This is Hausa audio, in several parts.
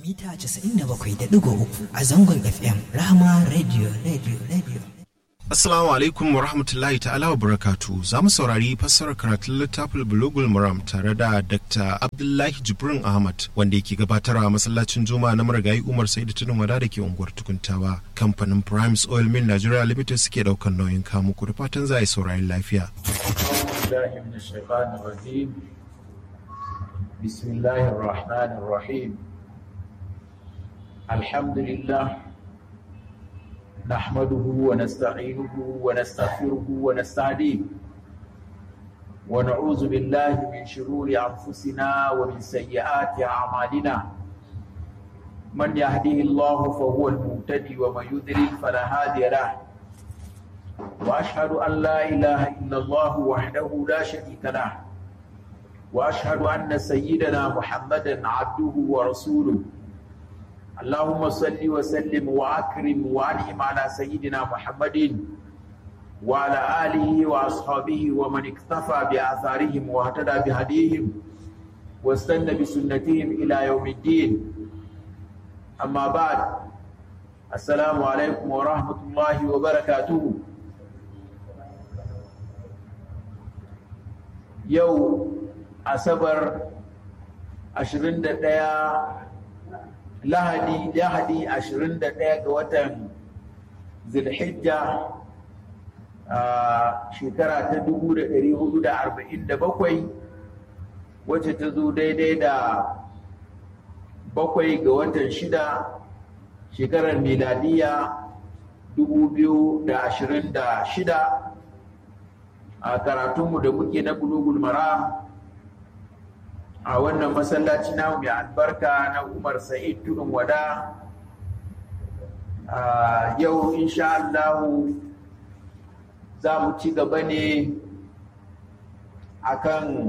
mita 97.3 a zangon FM Rahama Radio Radio Radio. Assalamu alaikum wa rahmatullahi ta'ala wa barakatu za mu saurari fassarar karatun littafin bulugul maram tare da Dr. Abdullahi Jibrin Ahmad wanda yake gabatarwa a masallacin Juma'a na marigayi Umar Saidu Tunin Wada da ke unguwar Tukuntawa. Kamfanin Primes Oil Mill Nigeria Limited suke daukan nauyin kamu ku da fatan za a yi saurari lafiya. بسم الله الرحمن الرحيم الحمد لله نحمده ونستعينه ونستغفره ونستهديه ونعوذ بالله من شرور انفسنا ومن سيئات اعمالنا من يهده الله فهو المهتدي ومن يضلل فلا هادي له واشهد ان لا اله الا الله وحده لا شريك له واشهد ان سيدنا محمدا عبده ورسوله اللهم صل وسلم واكرم وانعم على سيدنا محمد وعلى اله واصحابه ومن اكتفى باثارهم واهتدى بهديهم واستنى بسنتهم الى يوم الدين اما بعد السلام عليكم ورحمه الله وبركاته يوم asabar 21 lahadi lahadi 21 ga watan zulhijja a shekara ta 1447 wacce ta zo daidai da bakwai ga watan shida shekarar miladiya 2026 a karatunmu da muke na bulugul maram a wannan masallaci na mai albarka na umar sa'id tudun wada yau insha Allahu za mu ci gaba ne akan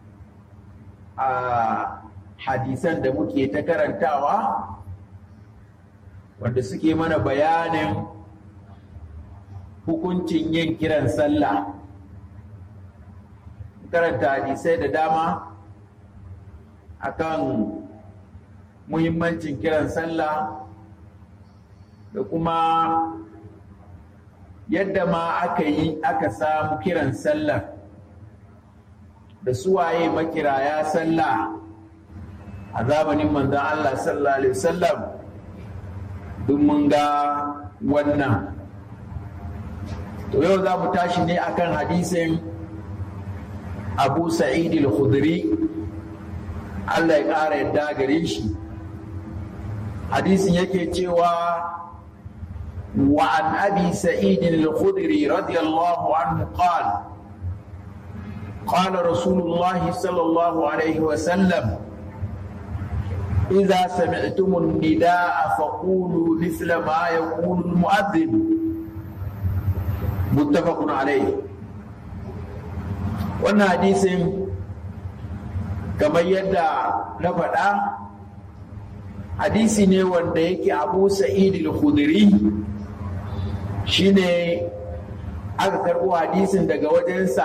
hadisan da muke ta karantawa wanda suke mana bayanin hukuncin yin kiran sallah karanta hadisai da dama akan muhimmancin kiran sallah da kuma yadda ma aka yi aka samu kiran sallah da suwaye makiraya sallah a zamanin manzan Allah sallallahu alaihi wasallam duk mun ga wannan to yau za mu tashi ne akan hadisin abu sa'id al-khudri Allah ya ƙara yadda gare shi hadisin yake cewa wa an abi sa'id al-khudri radiyallahu anhu qala قال رسول الله صلى الله عليه وسلم إذا سمعتم النداء فقولوا مثل ما يقول المؤذن متفق عليه wannan hadisin kamar yadda na faɗa hadisi ne wanda yake abu sa'id al-khudri shine aka karɓo hadisin daga wajensa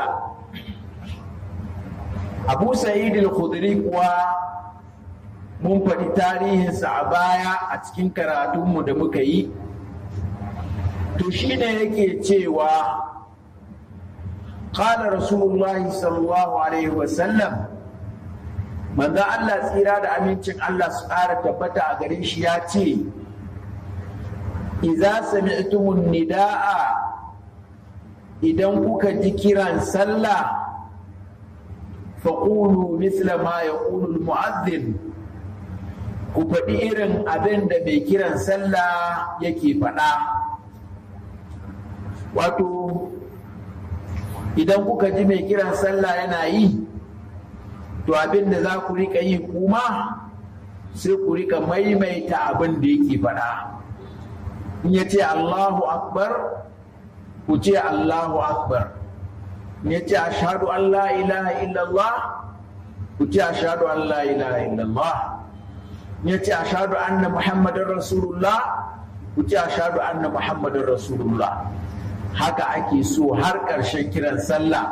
abu sa'id al-khudri kuwa mun faɗi tarihinsa a baya a cikin karatunmu da muka yi to shine yake cewa قال رسول الله صلى الله عليه وسلم manzo Allah tsira da amincin Allah su ƙara tabbata a gare shi ya ce idza sami'tumun nida'a idan kuka ji kiran sallah faqulu misla ma yaqulu al-mu'adhdhin ku faɗi irin abin da mai kiran sallah yake faɗa wato idan kuka ji mai kiran sallah yana yi to abin da za ku rika yi kuma sai ku rika maimaita abin da yake faɗa in ya ce allahu akbar ku ce allahu akbar in ya ce ashadu an la ilaha illallah ku ce ashadu an la ilaha illallah in ya ce ashadu anna muhammadin rasulullah ku ce ashadu anna muhammadin rasulullah haka ake so har ƙarshen kiran sallah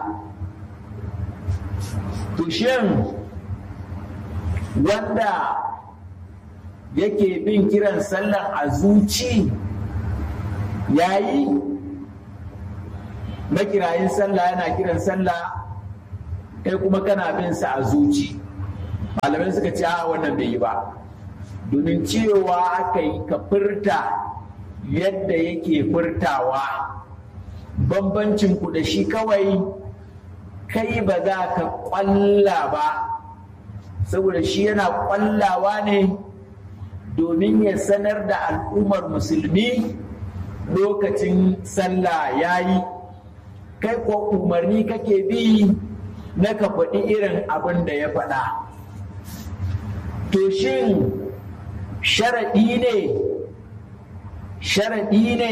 to shin wanda yake bin kiran sallan a zuci yayi makirayin sallah yana kiran sallah kai kuma kana bin sa a zuci malamai suka ce a wannan bai yi ba domin cewa aka yi ka furta yadda yake furtawa bambancin ku da shi kawai kai ba za ka kwalla ba saboda shi yana kwallawa ne domin ya sanar da al'ummar musulmi lokacin sallah ya yi kai ko umarni kake bi na ka faɗi irin abin da ya faɗa to shin sharaɗi ne sharaɗi ne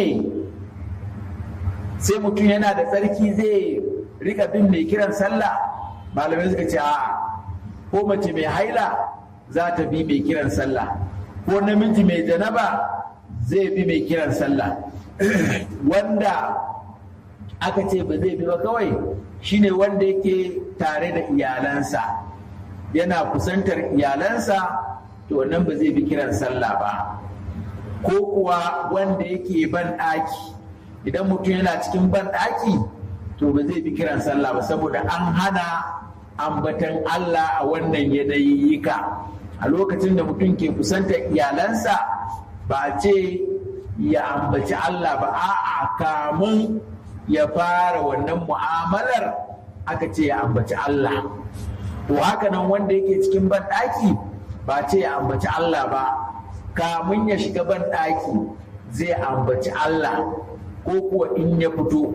sai mutum yana da tsarki zai rika bin mai kiran sallah malamai suka ce a ko mace mai haila za ta bi mai kiran sallah ko namiji mai janaba zai bi mai kiran sallah wanda aka ce ba zai bi ba kawai shine wanda yake tare da iyalansa yana kusantar iyalansa to wannan ba zai bi kiran sallah ba ko kuwa wanda yake ban ɗaki idan mutum yana cikin ban ɗaki to ba zai bi kiran sallah ba saboda an hana ambatan Allah a wannan yanayi ka a lokacin da mutum ke kusantar iyalansa ba ce ya ambaci Allah ba a'a kamun ya fara wannan mu'amalar aka ce ya ambaci Allah to haka nan wanda yake cikin banɗaki ba ce ya ambaci Allah ba kamun ya shiga banɗaki zai ambaci Allah ko kuwa in ya fito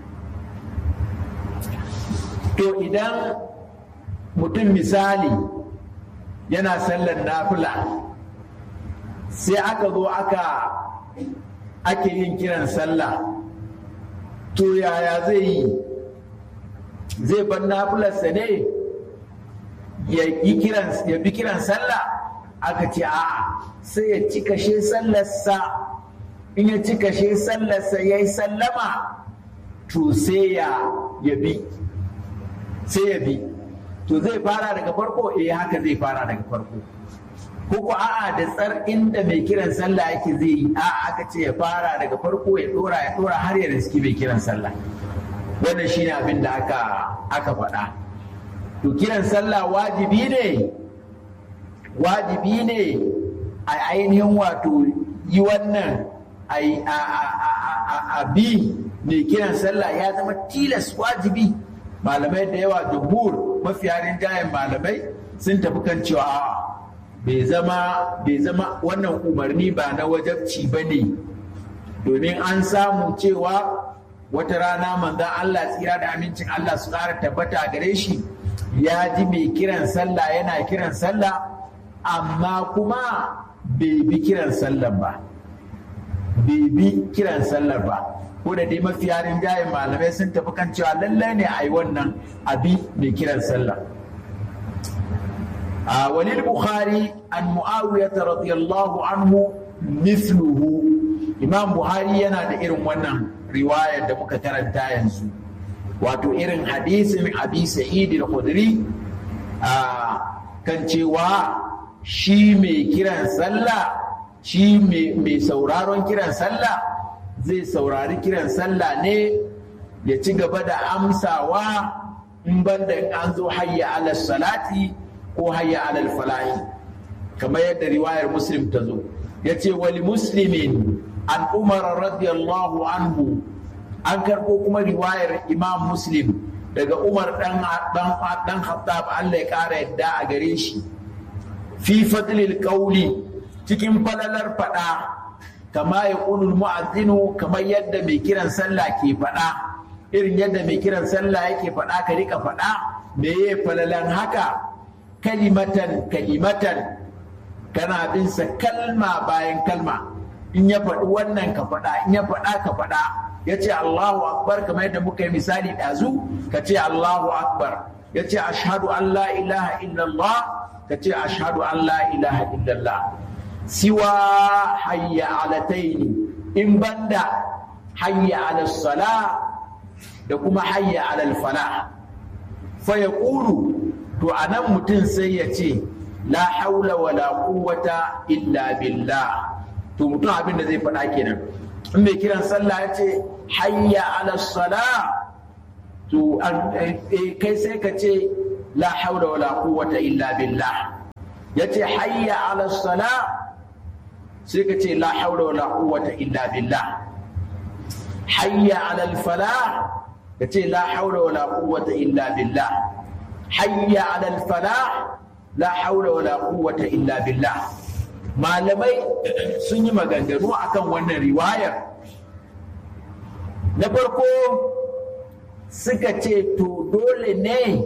to idan mutum misali yana sallar nafila sai aka zo aka ake yin kiran sallah to yaya zai yi zai bar nafilarsa ne ya yi kiran ya bi kiran sallah aka ce a'a sai ya ci kashe sallarsa in ya ci kashe sallarsa ya yi sallama to sai ya bi sai ya bi to zai fara daga farko eh haka zai fara daga farko ko a'a da tsar inda mai kiran sallah yake zai yi a'a aka ce ya fara daga farko ya dora ya dora har ya riski mai kiran sallah wannan shine abin da aka aka faɗa to kiran sallah wajibi ne wajibi ne a ainihin wato yi wannan a bi mai kiran sallah ya zama tilas wajibi malamai da yawa jumhur mafiya rinjayen malamai sun tafi kan cewa bai zama bai zama wannan umarni ba na wajabci ba ne domin an samu cewa wata rana manzan Allah tsira da amincin Allah su ƙara tabbata gare shi ya ji mai kiran sallah yana kiran sallah amma kuma bai bi kiran sallah ba bai bi kiran sallah ba ko da dai mafiya rinjayen malamai sun tafi kan cewa lallai ne a yi wannan abi mai kiran sallah a walil bukhari an mu'awiyata radiyallahu anhu mithluhu imam buhari yana da irin wannan riwayar da muka karanta yanzu wato irin hadisin abi sa'id al-khudri kan cewa shi mai kiran sallah shi mai sauraron kiran sallah zai saurari kiran sallah ne ya ci gaba da amsawa in banda an zo hayya ala salati ko hayya ala falahi kamar yadda riwayar muslim ta zo ya ce wali muslimin an umar radiyallahu anhu an karɓo kuma riwayar imam muslim daga umar dan dan khattab Allah ya ƙara yadda a gare shi fi fadlil qawli cikin falalar faɗa kama ya ƙunul mu'azzinu kamar yadda mai kiran sallah ke faɗa irin yadda mai kiran sallah yake faɗa ka rika faɗa me ya falalan haka kalimatan kalimatan kana bin sa kalma bayan kalma in ya faɗi wannan ka faɗa in ya faɗa ka faɗa ya ce Allahu akbar kamar yadda muka yi misali ɗazu ka ce Allahu akbar ya ce ashhadu an la ilaha illallah ka ce ashhadu an la ilaha illallah siwa hayya alataini in banda hayya ala sala da kuma hayya ala fala fa ya ƙuru to a nan mutum sai ya ce la haula wala quwwata illa billah to mutum abin da zai faɗa kenan in mai kiran sallah ya ce hayya ala sala to kai sai ka ce la haula wala quwwata illa billah ya ce hayya ala sala sai ka ce la haula wala quwwata illa billah hayya ala falah ka ce la haula wala quwwata illa billah hayya ala falah la haula wala quwwata illa billah malamai sun yi maganganu akan wannan riwayar na farko suka ce to dole ne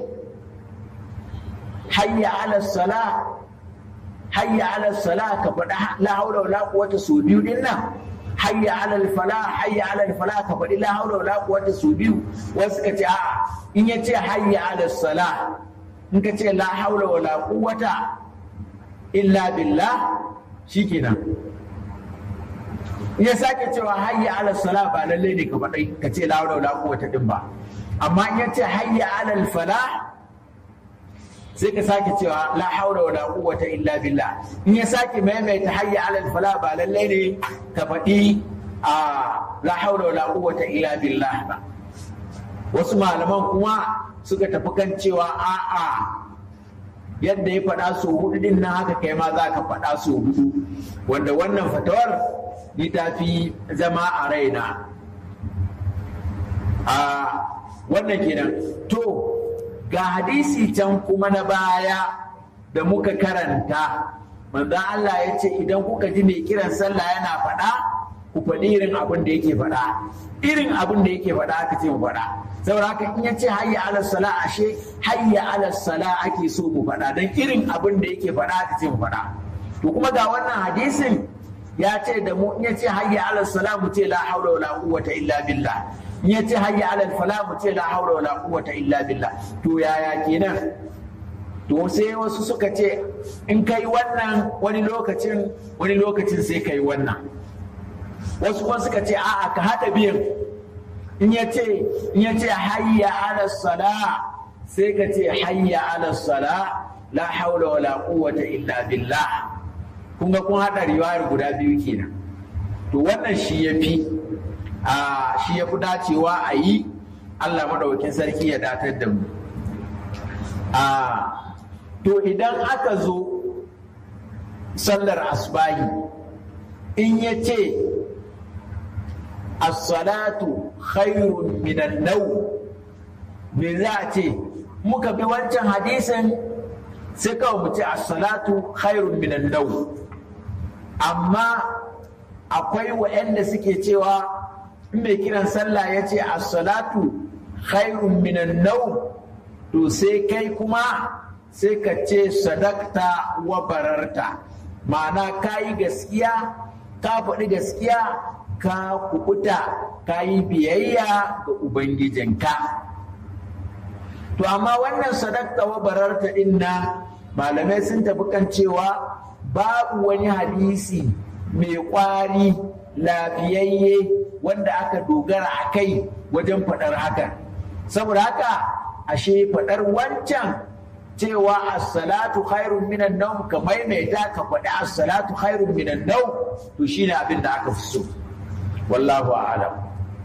hayya ala sala hayya ala sala ka faɗa la haula wala quwwata su biyu din nan hayya ala fala hayya ala fala ka faɗi la haula wala quwwata su biyu wasu suka ce a'a in ya ce hayya ala sala in ka ce la haula wala quwwata illa billah shikenan in ya sake cewa hayya ala sala ba lalle ne ka faɗi ka ce la haula wala quwwata din ba amma in ya ce hayya ala fala sai ka sake cewa la haula wala quwwata illa billah in ya sake maimaita hayya ala fala ba lalle ne ka faɗi a la haula wala quwwata illa billah ba wasu malaman kuma suka tafi kan cewa a'a yadda ya faɗa su hudu din nan haka kai ma za ka faɗa su hudu wanda wannan fatawar ni ta fi zama a raina a wannan kenan to ga hadisi can kuma na baya da muka karanta manzo Allah ya ce idan kuka ji mai kiran sallah yana faɗa ku faɗi irin abin da yake faɗa irin abin da yake faɗa aka ce mu faɗa saboda haka in ya ce hayya ala sala ashe hayya ala sala ake so mu faɗa don irin abin da yake faɗa aka ce mu faɗa to kuma ga wannan hadisin ya ce da mu in ya ce hayya ala sala mu ce la haula wala quwwata illa billah in ya ce hayya ala fala mu ce la haula wala quwwata illa billah to yaya kenan to sai wasu suka ce in kai wannan wani lokacin wani lokacin sai kai wannan wasu kuma suka ce a'a ka haɗa biyan in ya ce in ya ce hayya ala sala sai ka ce hayya ala sala la haula wala quwwata illa billah kun ga kun haɗa riwayar guda biyu kenan to wannan shi ya fi a shi ya fi dacewa a yi Allah maɗaukin sarki ya datar da mu a to idan aka zo sallar asbahi in ya ce as-salatu khairun minan nau me za a ce muka bi wancan hadisin sai kawai mu ce as-salatu khairun minan nau amma akwai waɗanda suke cewa in mai kiran sallah ya ce as-salatu khairun minan nau to sai kai kuma sai ka ce sadakta wa bararta ma'ana ka yi gaskiya ka faɗi gaskiya ka kukuta ka yi biyayya ga ubangijinka to amma wannan sadakta wa bararta din nan malamai sun tafi kan cewa babu wani hadisi mai kwari lafiyayye wanda aka dogara a kai wajen faɗar hakan saboda haka ashe faɗar wancan cewa as-salatu khairun minan nawm ka maimaita ka faɗi as-salatu khairun minan nawm to shine abin da aka fi so wallahu a'lam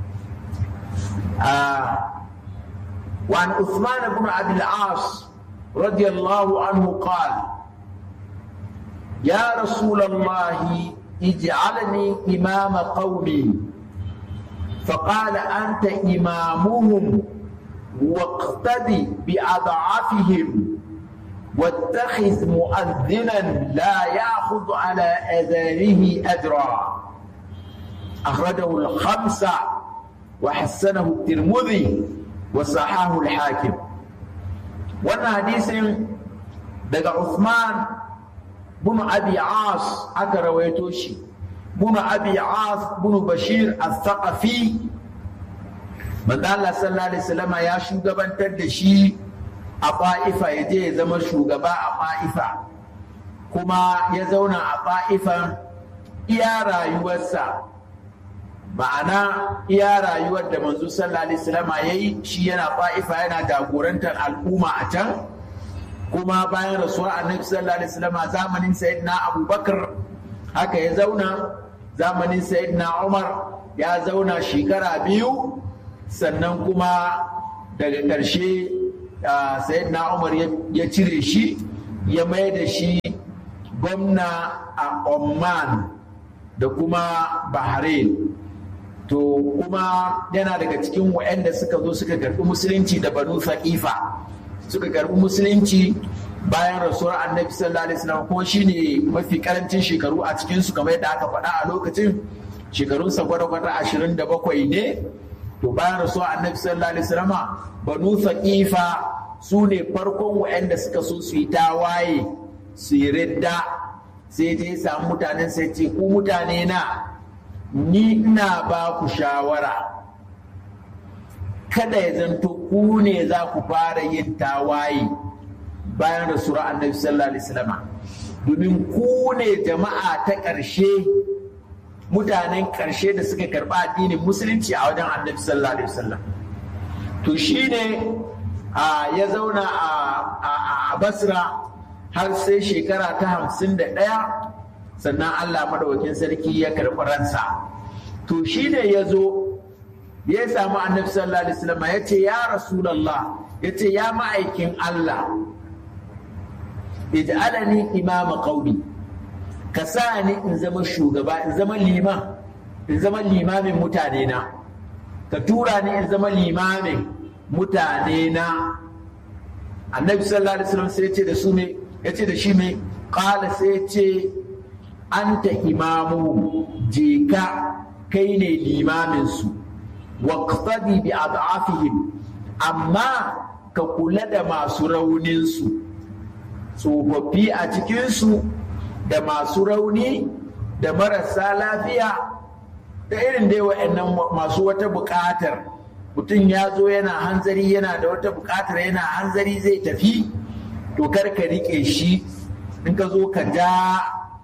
وعن عثمان بن عبد العاص رضي الله عنه قال يا رسول الله اجعلني إمام قومي فقال أنت إمامهم واقتدي بأضعافهم واتخذ مؤذنا لا يأخذ على أذانه أجرا أخرجه الخمسة وحسنه الترمذي وصححه الحاكم وانا حديث دقى عثمان بن أبي عاص أكا رويتوشي بن أبي عاص بن بشير الثقفي من الله صلى الله عليه وسلم يا شوغبان تدشي a fa'ifa ya je ya zama shugaba a fa'ifa kuma ya zauna a fa'ifan iya rayuwarsa ma'ana iya rayuwar da manzo sallallahu alaihi wasallam ya yi shi yana fa'ifa yana jagorantar al'umma a can kuma bayan rasuwar annabi sallallahu alaihi wasallam zamanin sayyidina abubakar haka ya zauna zamanin sayyidina umar ya zauna shekara biyu sannan kuma daga ƙarshe sayyidina umar ya cire shi ya mai da shi gwamna a oman da kuma bahrain to kuma yana daga cikin waɗanda suka zo suka karɓi musulunci da banu fa'ifa suka karɓi musulunci bayan rasuwar annabi sallallahu alaihi wasallam kuma shine mafi karancin shekaru a cikin su kamar yadda aka faɗa a lokacin shekarunsa gwada-gwada ashirin da bakwai ne to bayan rasuwar annabi sallallahu alaihi wasallam banu fa'ifa su ne farkon waɗanda suka so su yi tawaye su yi ridda sai je samu mutanen sai ce ku mutane na ni ina ba ku shawara kada ya zanto ku ne za ku fara yin tawaye bayan rasuwar annabi sallallahu alaihi wasallam domin ku ne jama'a ta ƙarshe mutanen ƙarshe da suka karɓa addinin musulunci a wajen annabi sallallahu alaihi wasallam to shine ya zauna a basra har sai shekara ta hamsin da ɗaya sannan Allah madawakin sarki ya karɓi ransa to shi ne ya zo ya samu annabi sallallahu alaihi wasallam ya ce ya rasulallah ya ce ya ma'aikin Allah ij'alani imama qaumi ka sa ni in zama shugaba in zama liman in zama limamin mutane na ka tura ni in zama limamin mutane na annabi sallallahu alaihi wasallam sai ya ce da su ne ya ce da shi mai qala sai ya ce anta imamu je ka kai ne limaminsu waqtadi bi ad'afihim amma ka kula da masu rauninsu tsofaffi a cikinsu da masu rauni da marasa lafiya da irin dai wa'annan masu wata buƙatar mutum ya zo yana hanzari yana da wata buƙatar yana hanzari zai tafi to kar ka riƙe shi in ka zo ka ja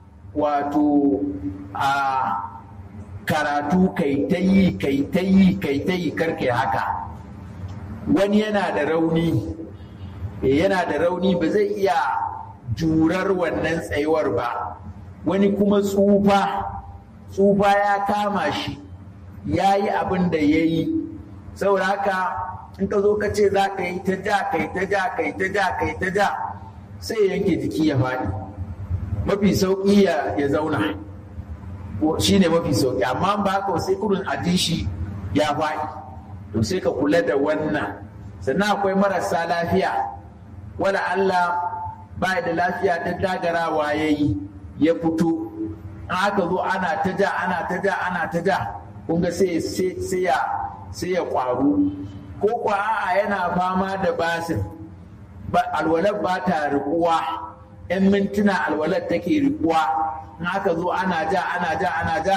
wato a karatu kai ta yi kai ta yi kai ta yi karkai haka wani yana da rauni yana da rauni ba zai iya jurar wannan tsayuwar ba wani kuma tsufa tsufa ya kama shi ya yi abin da ya yi saboda haka in ka zo ka ce za ka yi ta ja kai ta ja kai ta ja kai ta ja sai yanke jiki ya faɗi mafi sauƙi ya zauna shi ne mafi sauƙi amma ba haka sai kurin a shi ya faɗi to sai ka kula da wannan sannan akwai marasa lafiya wala Allah ba da lafiya ta dagarawa ya yi ya fito in aka zo ana ta ja ana ta ja ana ta ja kun ga sai ya sai ya kwaru ko kwa a yana fama da basir alwalar ba ta rikuwa yan mintuna alwalar take rikuwa in aka zo ana ja ana ja ana ja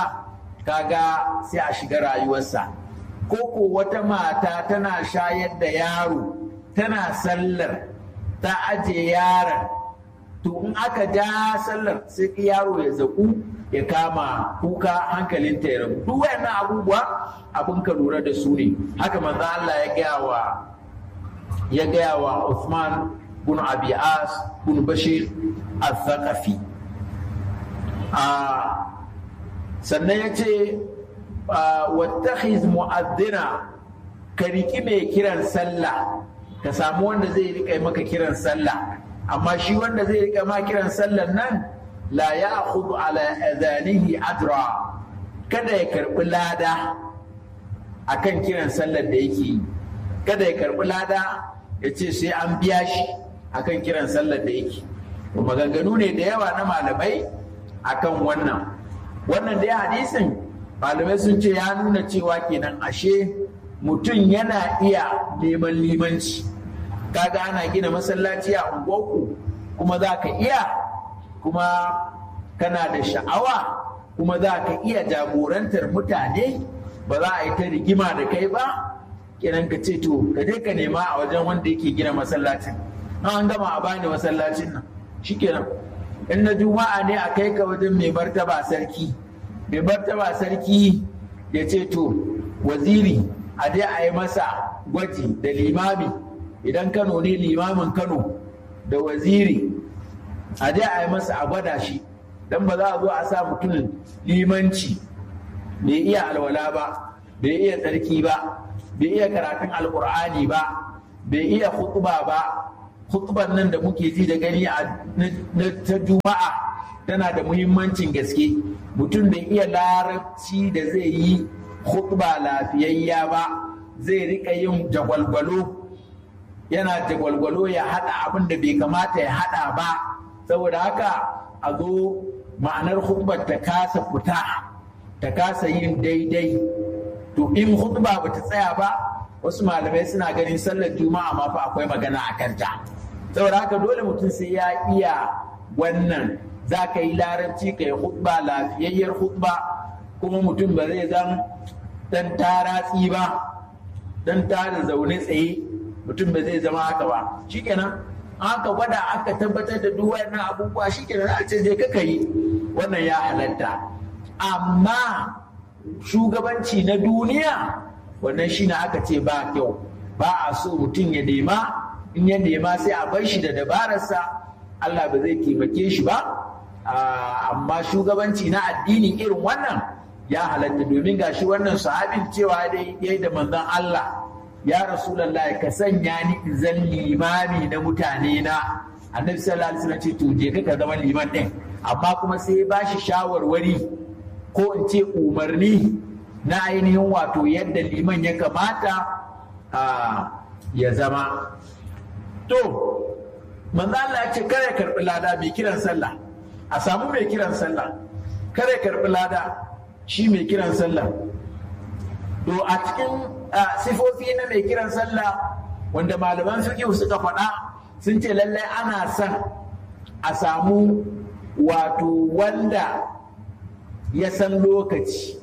kaga sai a shiga rayuwarsa ko ko wata mata tana shayar da yaro tana sallar ta aje yaron to in aka ja sallar sai yaro ya zaku ya kama kuka hankalinta ya rabu duk wayannan abubuwa abin ka lura da su ne haka manzo Allah ya gaya wa ya gaya wa Uthman bin Abi As bin Bashir al-Thaqafi sannan ya ce wattakhiz mu'addina ka riki mai kiran sallah ka samu wanda zai rika maka kiran sallah amma shi wanda zai rika ma kiran sallan nan la ya'khudhu ala adanihi ajra kada ya karbi lada akan kiran sallar da yake yi kada ya karbi lada ya ce sai an biya shi akan kiran sallar da yake maganganu ne da yawa na malamai akan wannan wannan dai hadisin malamai sun ce ya nuna cewa kenan ashe mutum yana iya neman limanci kaga ana gina masallaci a unguwarku kuma za ka iya kuma kana da sha'awa kuma za ka iya jagorantar mutane ba za a yi ta rigima da kai ba kenan ka ce to ka je ka nema a wajen wanda yake gina masallacin an gama a bani masallacin nan shikenan in na juma'a ne a kai ka wajen mai martaba sarki mai martaba sarki ya ce to waziri a dai a yi masa gwaji da limami idan kano ne limamin kano da waziri a je a yi masa a gwada shi don ba za a zo a sa mutum limanci bai iya alwala ba bai iya tsarki ba bai iya karatun alkur'ani ba bai iya hutuba ba hutuban nan da muke ji da gani a ta juma'a tana da muhimmancin gaske mutum bai iya larabci da zai yi hutuba lafiyayya ba zai rika yin jagwalgwalo yana jagwalgwalo ya hada abin da bai kamata ya hada ba saboda haka a zo ma'anar hutubar ta kasa fita ta kasa yin daidai to in hutuba ba ta tsaya ba wasu malamai suna ganin sallar juma'a ma fa akwai magana a kanta saboda haka dole mutum sai ya iya wannan za ka yi larabci ka yi hutba lafiyayyar hutba kuma mutum ba zai zan dan taratsi ba dan tara zaune tsaye mutum ba zai zama haka ba shikenan aka gwada aka tabbatar da duk wannan abubuwa shikenan a ce je ka yi wannan ya halatta amma shugabanci na duniya wannan shi na aka ce ba kyau ba a so mutum ya nema in ya nema sai a bar shi da dabararsa Allah ba zai taimake shi ba amma shugabanci na addini irin wannan ya halatta domin gashi wannan sahabin cewa dai yayi da manzon Allah ya rasulullahi ka sanya ni in zan limami na mutane na annabi sallallahu alaihi wasallam ce to je ka zama liman din amma kuma sai ba shi shawarwari ko in ce umarni na ainihin wato yadda liman ya kamata ya zama to manzo Allah ya ce kare karbi lada mai kiran sallah a samu mai kiran sallah kare karbi lada shi mai kiran sallah to a cikin sifofi na mai kiran sallah wanda malaman fiqh suka faɗa sun ce lallai ana son a samu wato wanda ya san lokaci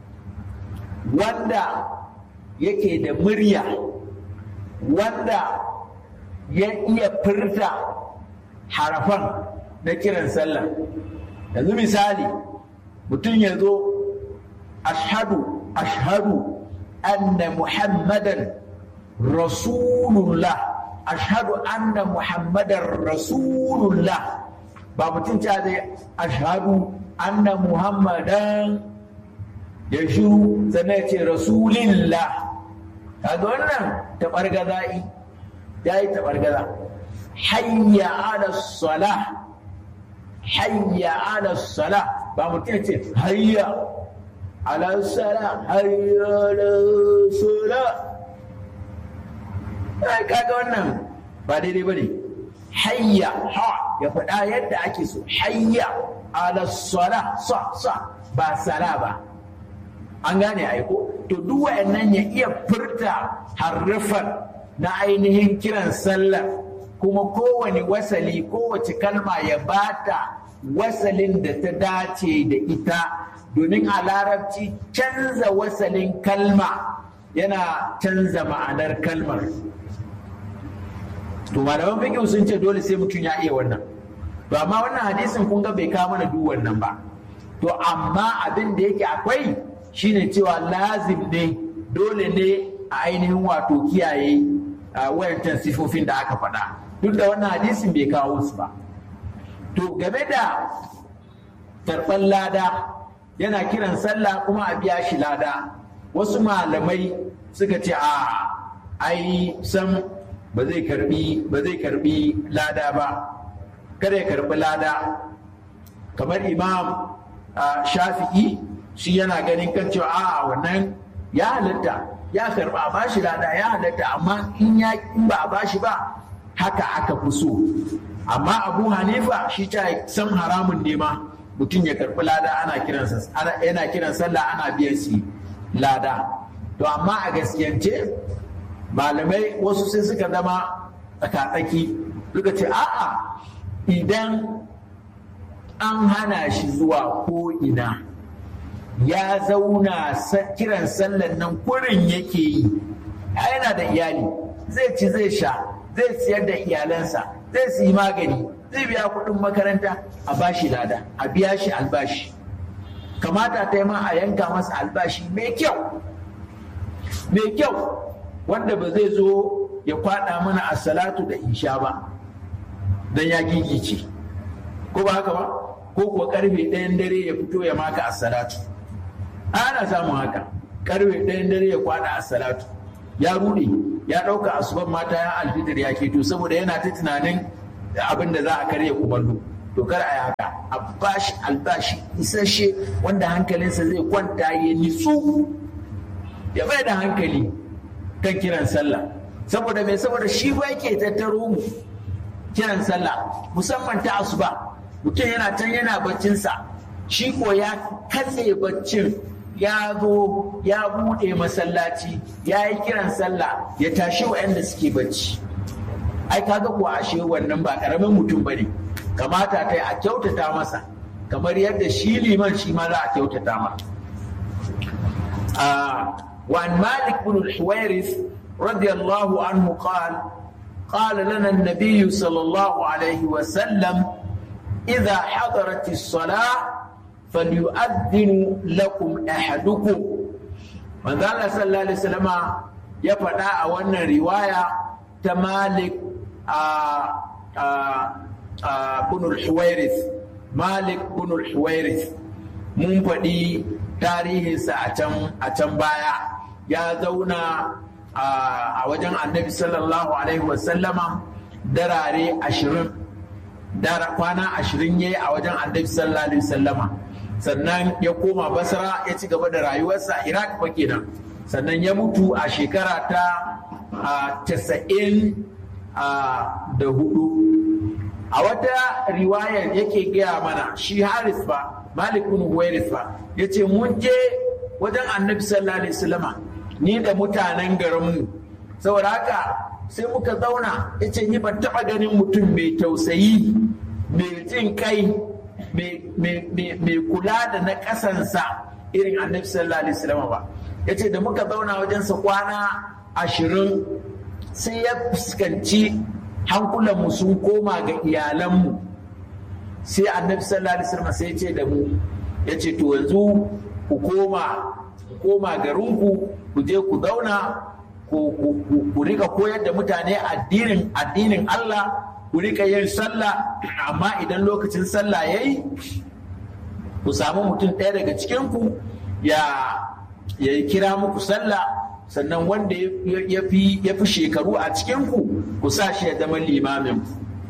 wanda yake da murya wanda ya iya furta harafan na kiran sallah yanzu misali mutum ya zo ashadu ashadu anna muhammadan rasulullah ashadu anna muhammadan rasulullah ba mutum ta zai ashadu anna muhammadan ya shiru sannan ya ce rasulillah kaga wannan taɓargaza'i ya yi taɓargaza hayya ala salah hayya ala salah ba mutum ya ce hayya ala salah hayya ala salah kaga wannan ba daidai ba ne hayya ha ya faɗa yadda ake so hayya ala salah sa sa ba sala ba an gane aiko to duk wa'annan ya iya furta harrafan na ainihin kiran sallah kuma kowane wasali kowace kalma ya bata wasalin da ta dace da ita domin a larabci canza wasalin kalma yana canza ma'anar kalmar to malaman fiqh sun ce dole sai mutum ya iya wannan to amma wannan hadisin kun ga bai kawo mana duk wannan ba to amma abin da yake akwai shine cewa lazim ne dole ne a ainihin wato kiyaye wayancan sifofin da aka faɗa duk da wannan hadisin bai kawo su ba to game da karɓar lada yana kiran sallah kuma a biya shi lada wasu malamai suka ce a ai sam ba zai karbi ba zai karbi lada ba kada ya karbi lada kamar imam shafi'i shi yana ganin kan cewa a wannan ya halatta ya karba a bashi lada ya halatta amma in ya in ba a bashi ba haka aka fi so amma abu hanifa shi ta san haramun ne ma mutum ya karbi lada ana kiransa yana kiran sallah ana biyan shi lada to amma a gaskiyance malamai wasu sai suka zama tsakatsaki suka ce a'a idan an hana shi zuwa ko ina ya zauna kiran sallan nan kurin yake yi yana da iyali zai ci zai sha zai siyar da iyalansa zai su yi magani zai biya kuɗin makaranta a bashi lada a biya shi albashi kamata ta yi ma a yanka masa albashi mai kyau mai kyau wanda ba zai zo ya kwada mana a salatu da isha ba don ya gigice ko ba haka ba ko kuwa karfe ɗayan dare ya fito ya maka a salatu ana samun haka karfe ɗayan dare ya kwada a salatu ya rude ya ɗauka asuban mata ya alfitar ya keto saboda yana ta tunanin abin da za a karya kumallo to kar a yi haka a bashi albashi isasshe wanda hankalinsa zai kwanta ya nitsu ya bai da hankali kan kiran sallah saboda mai saboda shi ba yake tattaro mu kiran sallah musamman ta asuba mutum yana can yana baccinsa shi ko ya katse baccin ya zo ya buɗe masallaci ya yi kiran sallah ya tashi waɗanda suke bacci ai kaga kuwa ashe wannan ba ƙaramin mutum ba ne kamata ta yi a kyautata masa kamar yadda shi liman shi ma za a kyautata ma وعن مالك بن الحويرث رضي الله عنه قال قال لنا النبي صلى الله عليه وسلم إذا حضرت الصلاة فليؤذن لكم أحدكم من ذا صلى الله عليه وسلم يفدا أولا رواية تمالك آآ آآ آآ بن الحويرث مالك بن الحويرث mun faɗi tarihinsa a can baya ya zauna a wajen annabi sallallahu alaihi wasallama darare ashirin dara kwana ashirin ya yi a wajen annabi sallallahu alaihi wasallama sannan ya koma basra ya ci gaba da rayuwarsa iraq fa kenan sannan ya mutu a shekara ta tasa'in da hudu a wata riwayar yake gaya mana shi haris ba malik bin huwairis ba ya ce mun je wajen annabi sallallahu alaihi wasallama ni da mutanen garinmu saboda haka sai muka zauna ya ce ni ban taɓa ganin mutum mai tausayi mai jin kai mai kula da na ƙasansa irin annabi sallallahu alaihi wasallama ba ya ce da muka zauna wajensa kwana ashirin sai ya fuskanci hankulanmu sun koma ga iyalanmu sai annabi sallallahu alaihi wasallam sai ya ce da mu ya ce to yanzu ku koma ku koma garinku ku je ku zauna ku rika koyar da mutane addinin addinin Allah ku rika yin sallah amma idan lokacin sallah yayi ku samu mutum ɗaya daga cikinku ya ya kira muku sallah sannan wanda ya fi shekaru a cikinku ku sa shi ya zama limamin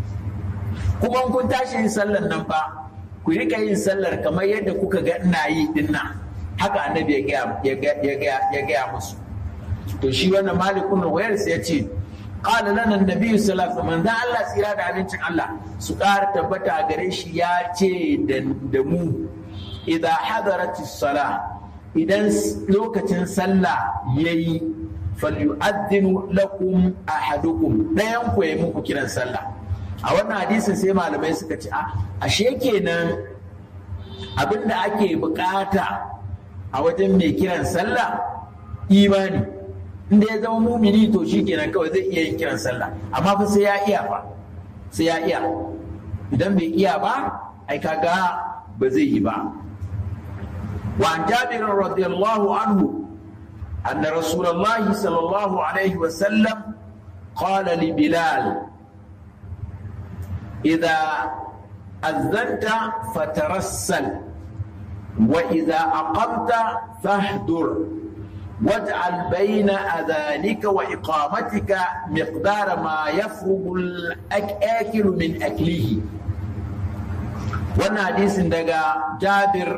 kuma kun tashi yin sallar nan fa ku rika yin sallar kamar yadda kuka ga ina yi dinnan haka annabi ya gaya musu to shi wannan malikun wayarsa ya ce qala lana annabi sallallahu alaihi wasallam Allah tsira da abincin Allah su ƙara tabbata gare shi ya ce da mu idan hadarati sala idan lokacin sallah yayi falyu'adhdhinu lakum ahadukum dayan ku yayi muku kiran sallah a wannan hadisin sai malamai suka ce a ashe kenan abinda ake bukata a wajen mai kiran sallah imani inda ya zama mumini to shi kenan kawai zai iya yin kiran sallah amma fa sai ya iya fa sai ya iya idan bai iya ba ai kaga ba zai yi ba وعن جابر رضي الله عنه أن رسول الله صلى الله عليه وسلم قال لبلال إذا أذنت فترسل وإذا أقمت فاهدر واجعل بين أذانك وإقامتك مقدار ما يفرغ الأكل من أكله wannan hadisin daga jabir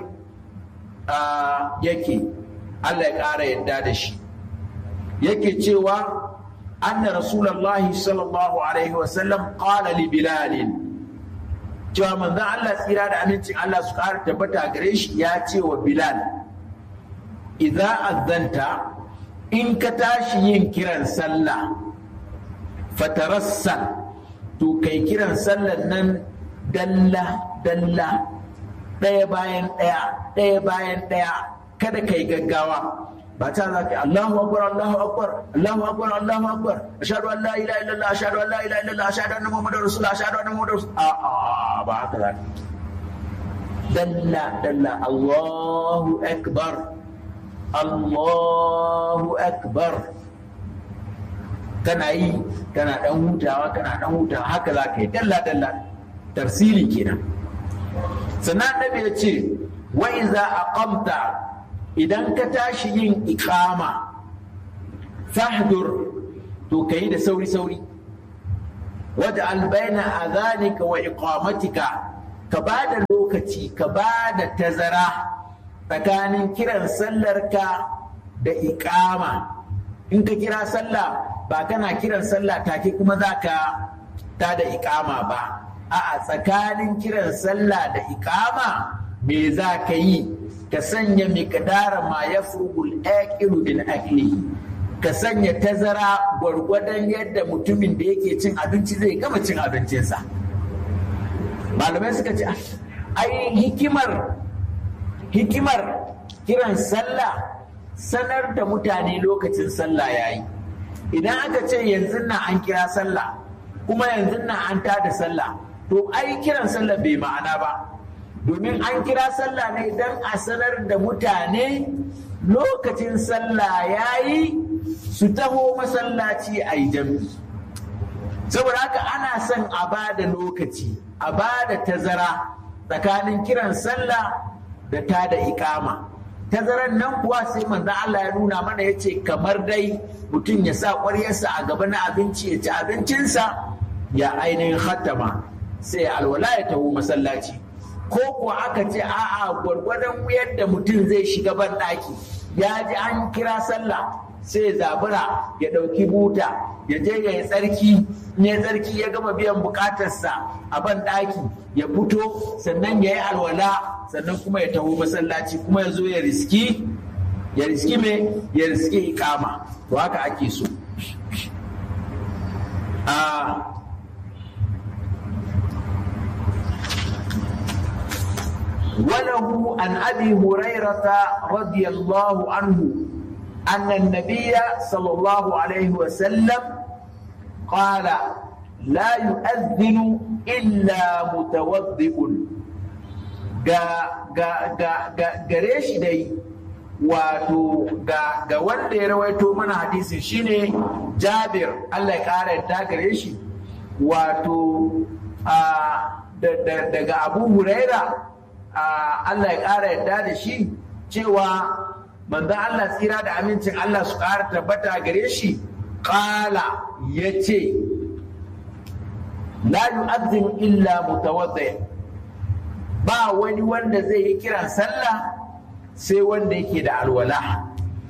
yake Allah ya ƙara yadda da shi yake cewa anna rasulullahi sallallahu alaihi wasallam qala li bilalin cewa manzon Allah tsira da amincin Allah su ƙara tabbata gare shi ya ce wa bilal idza azanta in ka tashi yin kiran sallah fatarassal to kai kiran sallan nan dalla dalla ɗaya bayan ɗaya ɗaya bayan ɗaya kada ka yi gaggawa ba ta za ka Allahu akbar Allahu akbar Allahu akbar Allahu akbar ashhadu an la ilaha illallah ashhadu an la ilaha illallah ashhadu anna muhammadar rasulullah ashhadu anna muhammadar rasulullah a ba haka za ka dalla dalla Allahu akbar Allahu akbar kana yi kana dan hutawa kana dan hutawa haka za ka yi dalla dalla tafsili kenan sannan annabi ya ce wa iza aqamta idan ka tashi yin iqama fahdur to kai da sauri sauri waj'al baina adhanika wa iqamatika ka bada lokaci ka bada tazara tsakanin kiran sallarka da iqama in ka kira sallah ba kana kiran sallah take kuma zaka ta da iqama ba a'a tsakanin kiran sallah da iqama me za ka yi ka sanya miqdara ma yafrugul aqilu min aklihi ka sanya tazara gwargwadon yadda mutumin da yake cin abinci zai gama cin abincinsa malamai suka ce ai hikimar hikimar kiran sallah sanar da mutane lokacin sallah yayi idan aka ce yanzu na an kira sallah kuma yanzu na an tada sallah to ai kiran sallah bai ma'ana ba domin an kira sallah ne don a sanar da mutane lokacin sallah yayi su taho masallaci a yi jam'i saboda haka ana son a ba da lokaci a ba da tazara tsakanin kiran sallah da ta da ikama tazaran nan kuwa sai manzon Allah ya nuna mana ya ce kamar dai mutum ya sa ƙwaryarsa a gaba na abinci ya ci abincinsa ya ainihin hattama sai alwala ya taho masallaci ko kuwa aka ce a'a gwargwadon yadda mutum zai shiga ban ɗaki ya ji an kira sallah sai zabura ya ɗauki buta ya je ya yi tsarki ne tsarki ya gama biyan bukatarsa a ban ɗaki ya fito sannan ya yi alwala sannan kuma ya taho masallaci kuma ya zo ya riski ya riski me ya riski ikama to haka ake so وله عن ابي هريره رضي الله عنه ان النبي صلى الله عليه وسلم قال لا يؤذن الا متوضئ gare shi dai wato ga wanda ya rawaito mana hadisin shine jabir Allah ya kara yadda gare shi wato daga abu huraira Allah ya ƙara yadda da shi cewa manzon Allah tsira da amincin Allah su ƙara tabbata gare shi ƙala ya ce la yu'azzin illa mutawaddi ba wani wanda zai yi kiran sallah sai wanda yake da alwala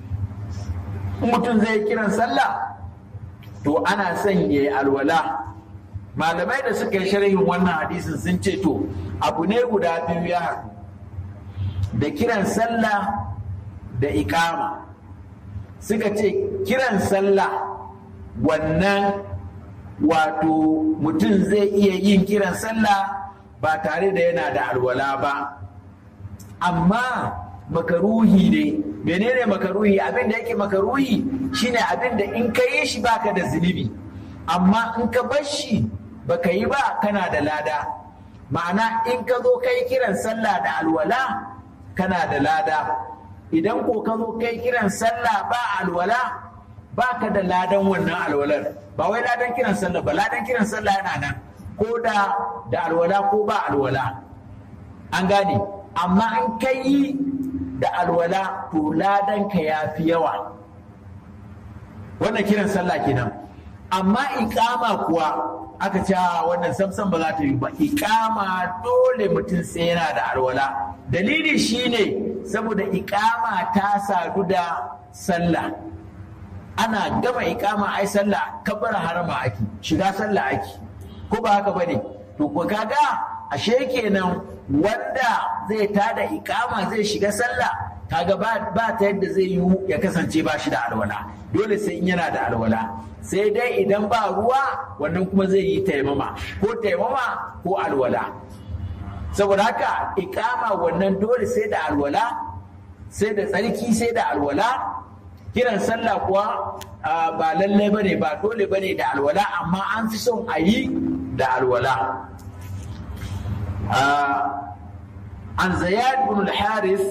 mutum zai yi kiran sallah to ana son ya yi alwala malamai da suka yi sharhin wannan hadisin sun ce to abu ne guda biyu ya haɗu da kiran sallah da ikama suka ce kiran sallah wannan wato mutum zai iya yin kiran sallah ba tare da yana da alwala ba amma makaruhi ne menene makaruhi abin da yake makaruhi shine abin da in ka yi shi baka da zunubi amma in ka bar shi baka yi ba kana da lada ma'ana in ka zo kai kiran sallah da alwala kana da lada idan ko ka zo kai kiran sallah ba alwala ba ka da ladan wannan alwalar ba wai ladan kiran sallah ba ladan kiran sallah yana nan ko da da alwala ko ba alwala an gane amma an kai da alwala to ladan ka ya fi yawa wannan kiran sallah kenan amma ikama kuwa aka ce wannan samsam ba za ta yi ba ikama dole mutum sai yana da alwala dalili shine saboda ikama ta sadu da sallah ana gama ikama ai sallah kabbara harama ake shiga sallah ake ko ba haka bane to ko kaga ashe kenan wanda zai tada ikama zai shiga sallah kaga ba ta yadda zai yi ya kasance ba shi da alwala dole sai in yana da alwala sai dai idan ba ruwa wannan kuma zai yi taimama ko taimama ko alwala saboda haka ikama wannan dole sai da alwala sai da tsarki sai da alwala kiran sallah kuwa ba lallai bane ba dole bane da alwala amma an fi son a yi da alwala an zayad bin al-haris